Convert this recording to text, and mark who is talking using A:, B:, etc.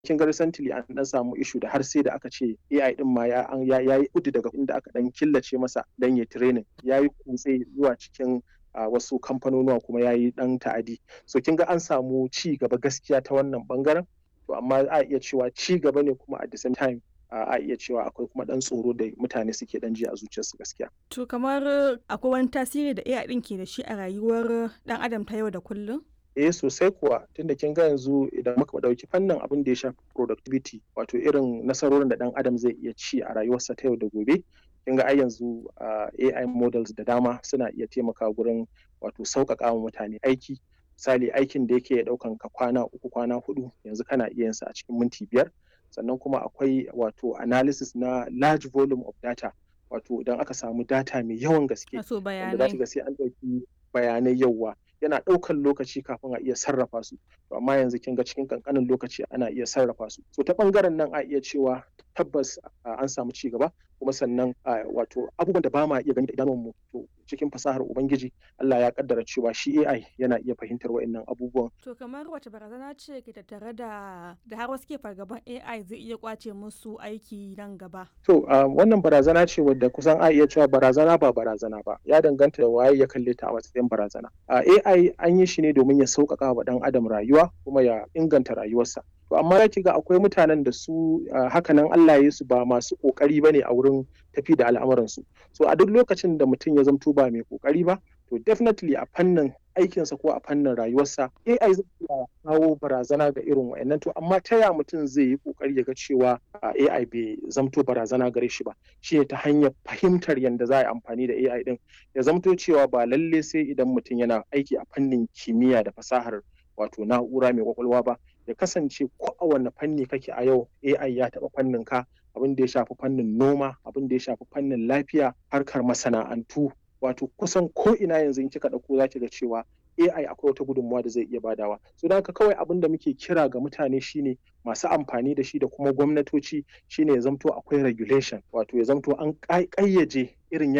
A: kin ga recently an dan samu issue da har sai da aka ce AI din ma ya ya yi kudu daga inda aka dan killace masa dan ya training ya yi kutse zuwa cikin a wasu kamfanonuwa kuma ya yi dan ta'adi so kin ga an samu ci gaba gaskiya ta wannan bangaren to amma a iya cewa ci gaba ne kuma at the same time a iya cewa akwai kuma dan tsoro da mutane suke dan ji a zuciyarsu gaskiya.
B: To kamar akwai wani tasiri da AI din ke da shi a rayuwar dan adam ta yau da kullum?
A: eh sosai kuwa tunda kin ga yanzu idan muka dauki fannin abin da ya shafi productivity wato irin nasarorin da dan adam zai iya ci a rayuwarsa ta yau da gobe kin ga ai yanzu AI models da dama suna iya taimaka gurin wato sauƙaƙa wa mutane aiki misali aikin da yake ɗaukan ka kwana uku kwana hudu yanzu kana iya yin sa a cikin minti biyar sannan kuma akwai wato analysis na large volume of data wato idan aka samu data mai yawan gaske wanda za ga sai an ɗauki bayanai yawa yana ɗaukan lokaci kafin a iya sarrafa su to amma yanzu kin ga cikin kankanin lokaci ana iya sarrafa su so ta bangaren nan a iya cewa tabbas an samu ci gaba kuma sannan wato abubuwan da ba ma iya gani da idanunmu to cikin fasahar ubangiji Allah ya kaddara cewa shi AI yana iya fahimtar wa'annan abubuwan
B: to kamar wace barazana ce ke tattare da da har wasu ke fargaban AI zai iya kwace musu aiki nan gaba
A: to wannan barazana ce wadda kusan a iya cewa barazana ba barazana ba ya danganta da waye ya kalle ta a matsayin barazana AI an yi shi ne domin ya sauƙaƙa wa ɗan adam rayuwa kuma ya inganta rayuwarsa to amma ya ga akwai mutanen da su hakanan Allah ya su ba masu kokari bane a wurin tafi da al'amuransu so a duk lokacin da mutum ya zamto ba mai kokari ba to definitely a fannin aikinsa ko a fannin rayuwarsa AI zai iya kawo barazana ga irin wayannan to amma ta ya mutum zai yi kokari ya ga cewa AI bai zamto barazana gare shi ba shi ne ta hanyar fahimtar yadda za a yi amfani da AI din ya zamto cewa ba lalle sai idan mutum yana aiki a fannin kimiyya da fasahar wato na'ura mai kwakwalwa ba ya kasance ko a wanne fanni kake a yau AI ya taɓa fannin ka abin da ya shafi fannin noma abin da ya shafi fannin lafiya harkar masana'antu wato kusan ko ina yanzu in kika ɗauko za ki ga cewa AI akwai wata gudunmawa da zai iya badawa so da haka kawai abin da muke kira ga mutane shine masu amfani da shi da kuma gwamnatoci shine ya zamto akwai regulation wato ya zamto an ƙayyaje irin